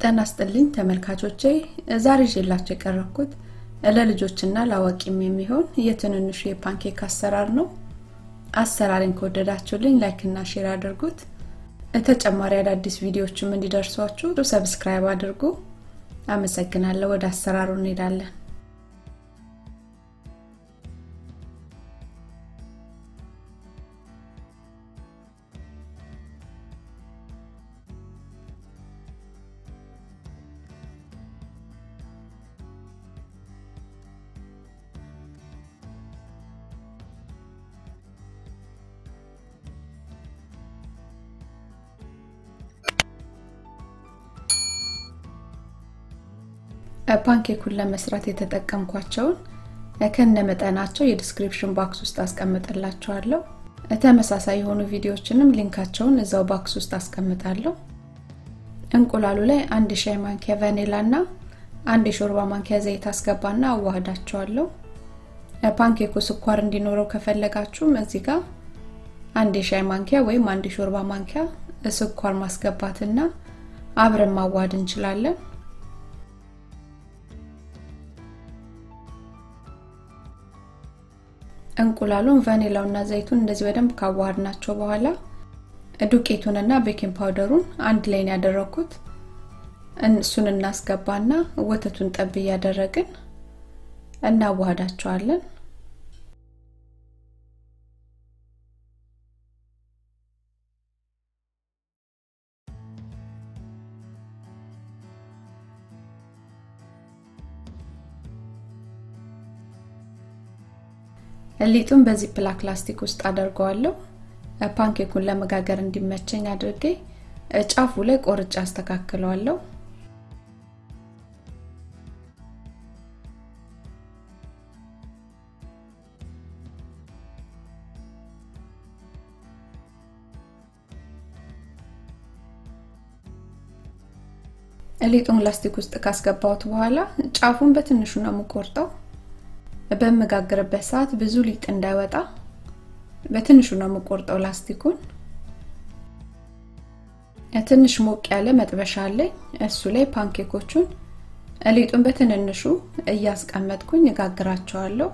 ጤና ይስጥልኝ ተመልካቾቼ ዛሬ ይዤላችሁ የቀረብኩት ለልጆችና ለአዋቂም የሚሆን የትንንሹ የፓንኬክ አሰራር ነው አሰራሬን ከወደዳችሁልኝ ላይክ እና ሼር አድርጉት ተጨማሪ አዳዲስ ቪዲዮዎችም እንዲደርሷችሁ ሰብስክራይብ አድርጉ አመሰግናለሁ ወደ አሰራሩ እንሄዳለን ፓንኬኩን ለመስራት የተጠቀምኳቸውን ከነ መጠናቸው የዲስክሪፕሽን ባክስ ውስጥ አስቀምጥላችኋለሁ ተመሳሳይ የሆኑ ቪዲዮዎችንም ሊንካቸውን እዛው ባክስ ውስጥ አስቀምጣለሁ እንቁላሉ ላይ አንድ ሻይ ማንኪያ ቫኒላ እና አንድ የሾርባ ማንኪያ ዘይት አስገባና አዋህዳቸዋለሁ ፓንኬኩ ስኳር እንዲኖረው ከፈለጋችሁም እዚህ ጋር አንድ የሻይ ማንኪያ ወይም አንድ የሾርባ ማንኪያ ስኳር ማስገባትና አብረን ማዋሃድ እንችላለን እንቁላሉን ቫኒላውና ዘይቱን እንደዚህ በደንብ ካዋሃድ ናቸው በኋላ ዱቄቱንና ቤኪንግ ፓውደሩን አንድ ላይ ያደረኩት እሱን እናስገባና ወተቱን ጠብ እያደረግን እናዋሃዳቸዋለን ሊጡን በዚህ ፕላክ ላስቲክ ውስጥ አደርገዋለሁ ፓንኬኩን ለመጋገር እንዲመቸኝ አድርጌ ጫፉ ላይ ቆርጬ አስተካክለዋለሁ ሊጡን ላስቲክ ውስጥ ካስገባሁት በኋላ ጫፉን በትንሹ ነው የምቆርጠው በምጋግርበት ሰዓት ብዙ ሊጥ እንዳይወጣ በትንሹ ነው የምቆርጠው ላስቲኩን ትንሽ ሞቅ ያለ መጥበሻ አለኝ እሱ ላይ ፓንኬኮቹን ሊጡን በትንንሹ እያስቀመጥኩኝ እጋግራቸዋለሁ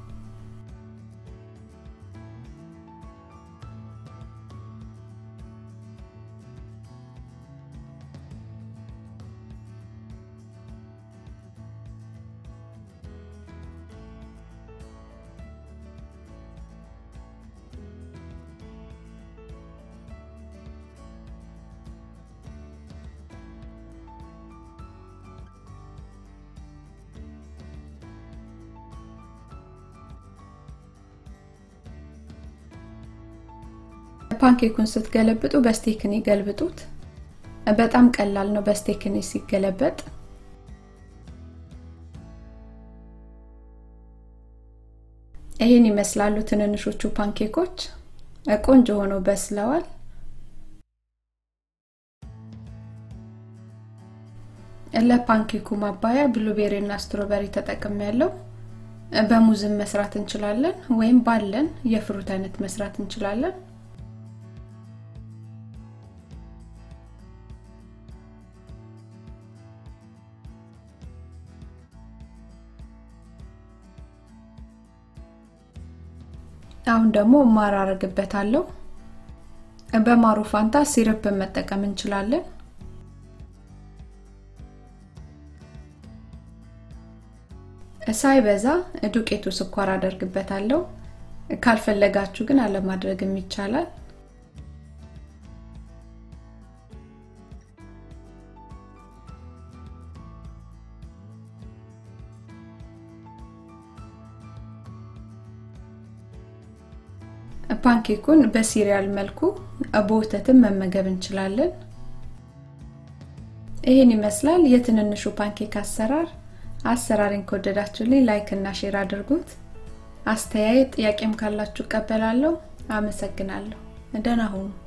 ፓንኬኩን ስትገለብጡ በስቴክኒ ገልብጡት በጣም ቀላል ነው በስቴክኒ ሲገለበጥ ይህን ይመስላሉ ትንንሾቹ ፓንኬኮች ቆንጆ ሆነው በስለዋል ለፓንኬኩ ማባያ ብሉቤሪ እና ስትሮበሪ ተጠቅም ያለው በሙዝም መስራት እንችላለን ወይም ባለን የፍሩት አይነት መስራት እንችላለን አሁን ደግሞ ማር አረግበታለሁ በማሩ ፋንታ ሲረፕ መጠቀም እንችላለን ሳይበዛ ዱቄቱ ስኳር አደርግበታለሁ ካልፈለጋችሁ ግን አለማድረግም ይቻላል ፓንኬኩን በሲሪያል መልኩ በወተትም መመገብ እንችላለን ይህን ይመስላል የትንንሹ ፓንኬክ አሰራር አሰራሬን ከወደዳችሁልኝ ላይክ እና ሼር አድርጉት አስተያየት ጥያቄም ካላችሁ ቀበላለሁ አመሰግናለሁ ደህና ሁኑ